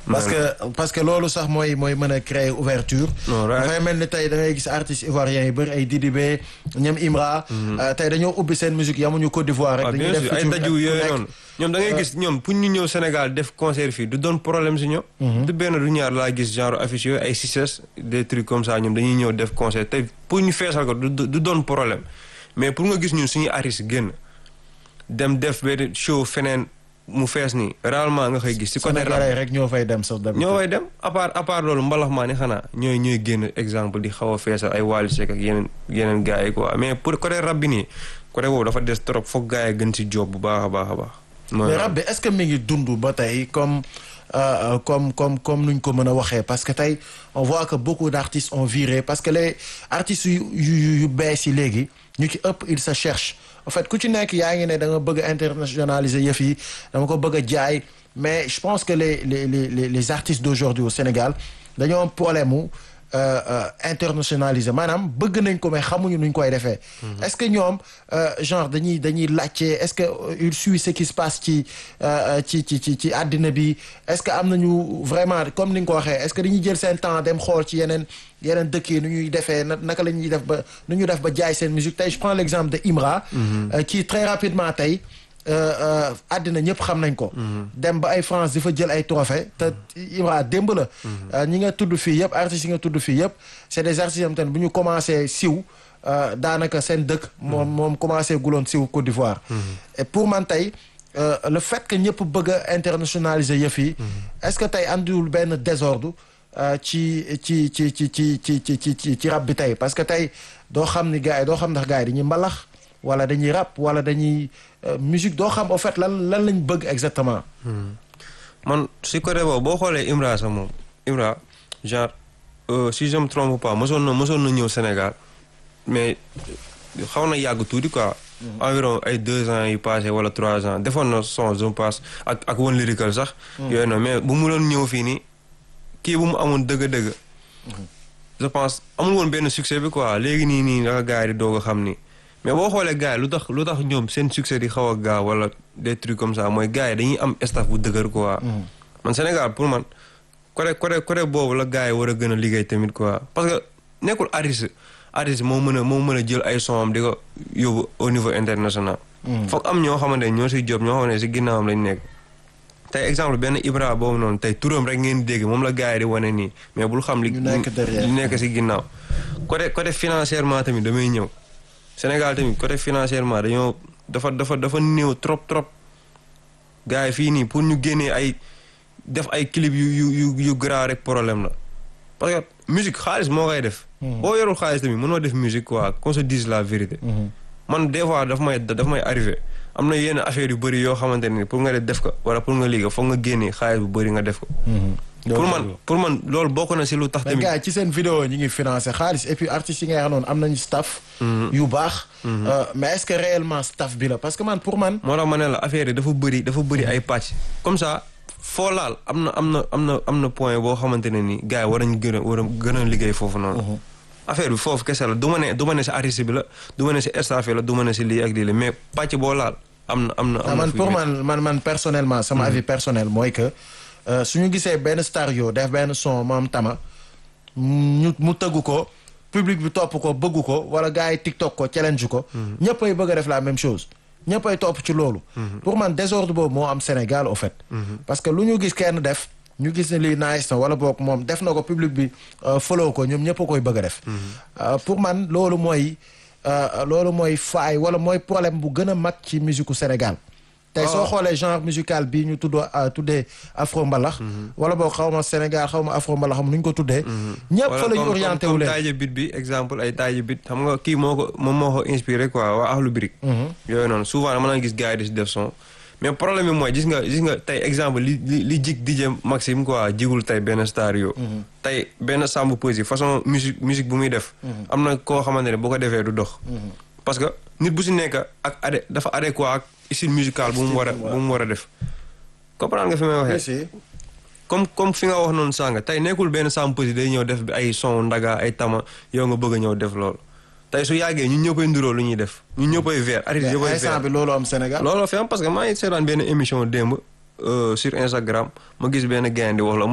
parce que parce que loolu sax mooy mooy mën a créer ouverture Non, right. dafay mel ni tey da ngay gis artistes ivoiriens yi bëri ay Didibé ñoom Imra euh, tey dañoo ubbi seen musique yamuñu Côte d'Ivoire rek waaw dañuy bien def sûr ay feature daju ak ku yooyu nekk. noonu ñoom da ngay gis ñoom pour ñu ñëw Sénégal def concert fii du doon problème si ñoom du benn du ñaar laa gis genre affiche yooyu ay succès des trucs comme ça ñoom dañuy ñëw def concert te pour ñu feesal ko du du doon problème mais pour nga gis ñun suñuy artiste génn dem def benn show feneen mu fees nii réellement nga koy gis si côté rap Sénégalais rek ñoo fay dem sax dem ñoo way dem à part à part loolu mbalax maa ni xanaa ñooy ñooy génn exemple di xaw a feesal ay Wally Seck ak yeneen yeneen gars yi quoi mais pour côté rap bi nii côté boobu dafa des trop foog gars yi gën si job bu baax a baax a baax. mooy mais rap bi est-ce que mi ngi dund ba tey comme euh, comme comme comme nuñ ko mën a waxee parce que tey on voit que beaucoup d'artistes ont viré parce que les artistes yu yu yu bees yi léegi ñu ci ëpp ils se cherchent en fait ku ci nekk yaa ngi ne da nga bëgg a internationaliser yëf yi dama ko bëgg a jaay mais je pense que les les les les les artistes d'aujourd'hui au Sénégal dañoo am problème mu euh, euh, internationaliser maanaam bëgg nañ ko mais xamuñu nuñ koy defee. est-ce que ñoom euh, genre dañuy dañuy laajte est-ce que euh, il suit ce qui se passe ci euh, ci ci ci ci àddina bi est-ce que am nañu vraiment comme ni nga ko waxee est-ce que dañuy jël seen temps dem xool ci yeneen yeneen dëkk yi nu ñuy defee na naka la ñuy def ba nu ñu def ba jaay seen musique tey je prends l'exemple de Imra. euh, qui très rapidement tey. àddina ñëpp xam nañ ko. dem ba ay France di fa jël ay trophées te Ibra démb la. ñi nga tudd fii yëpp artistes yi nga tudd fii yëpp c'est des artistes yoo xam ne bu ñu commencé siw daanaka seen dëkk. moom moom commencé guloon siw Côte d'Ivoire. et pour man tey le fait que ñëpp bëgg a internationaliser yëf yi. est-ce que tey andiwul benn désordre. ci ci ci ci ci ci ci ci ci rap bi tey parce que tey doo xam ni gars yi doo xam ndax gars yi dañuy mbalax wala dañuy rap wala dañuy musique doo xam au fait lan lan lañ bëgg exactement. man si côté boobu boo xoolee Imra sax moom Imra genre si je me trompe pas mosoon na mosoon na ñëw Sénégal mais xaw na yàgg tuuti quoi. environ ay deux ans yu passé wala trois ans defoon na son je passe ak ak One Lyrical sax. yooyu noonu mais bu mu doon ñëw fii nii. kii bu mu amoon dëgg-dëgg. je pense amul woon benn succès bi quoi léegi nii nii naka gars yi di doog a xam ni mais boo xoolee gars yi lu tax lu tax ñoom seen succès di xaw a gaaw wala des trucs comme ça mooy gars yi dañuy am staff bu dëgër quoi. man Sénégal pour man côté côté côté boobu la gars yi war a gën a liggéey tamit quoi parce que nekkul artiste artiste moo mën a moo mën a jël ay son am di ko yóbbu au niveau international. foog am ñoo xamante ne ñoo siy job ñoo xamante ne si ginnaawam lañ nekk. tey exemple benn Ibra boobu noonu tey turam rek ngeen dégg moom la gars yi di wane nii mais bul xam li li nekk si ginnaaw côté côté financièrement tamit damay ñëw Sénégal tamit côté financièrement dañoo dafa dafa dafa néew trop trop gars yi fii nii pour ñu génnee ay def ay clip yu yu yu yu grand rek problème la parce que musique xaalis moo koy def boo yorul xaalis tamit mënoo def musique quoi qu'on se dise la vérité man des fois daf may daf may arrivé am na yenn affaire yu bëri yoo xamante ne pour nga def ko wala pour nga liggéey foog nga génnee xaalis bu bëri nga def ko. pour man pour man loolu bokk na si lu tax. tamit mais gars ci seen vidéo ñi ngi financé xaalis et puis artistes yi nga xam noonu am nañu staff. yu baax. mais est-ce que réellement staff bi la parce que man pour man. moo tax ma ne la affaire yi dafa bëri dafa bëri ay pàcc. comme ça foo laal am na am na am na am na point boo xamante ne ni gars yi war nañu gën a war a gën a liggéey foofu noonu. affaire bi foofu kese la du ma ne du ma ne si artiste bi la du ma ne si staff la du ma ne si lii ak lii la mais pàcc boo laal am na am na. am na man pour man man man personnellement sama avis personnel mooy que su ñu gisee benn star yo def benn son moom tama ñu mu tëgg ko public bi topp ko bëgg ko wala gars yi TikTok ko challenge ko. ñëpp ay bëgg a def la même chose. ñëpp ay topp ci loolu. pour man désordre boobu moo am Sénégal au fait. parce que lu ñu gis kenn def. ñu gis ne lii nice na wala boog moom def na ko public bi follow ko ñoom ñëpp a koy bëgg a def. pour man loolu mooy loolu mooy faay wala mooy problème bu gën a mag ci musique u Sénégal. tey soo xoolee genre musical bii ñu tuddoo tuddee afro mbalax. wala boog xaw ma Sénégal xaw ma afro mbalax xam nu ñu ko tuddee. ñëpp fa la ñu orienté wu leen taaje bit bi exemple ay taaje bit xam nga kii moo ko moom moo ko inspiré quoi waa Akhlou Brick. yooyu noonu souvent dama naa gis gars yi di si def son. mais problème bi mooy gis nga gis nga tey exemple li li li jig DJ Maxime quoi jigul tey benn star yo tey benn Samb Peuzzi façon musique musique bu muy def. am na koo xamante ne boo ko defee du dox. parce que nit bu si nekk ak adé dafa adéquat ak style musical bu mu war a bu mu war a def. comprendre nga fi may waxee. comme comme fi nga wax noonu sànga tey nekkul benn Samb Peuzzi day ñëw def bi ay son ndaga ay tama yow nga bëgg a ñëw def loolu. tey su yàggee ñun ñëppay nduroo lu ñuy def ñun ñëppay vert artiste ñëppay vert bi loolu am Sénégal loolu fi am parce que maa ngi seetaan benn émission démb sur Instagram ma gis benn gain di wax la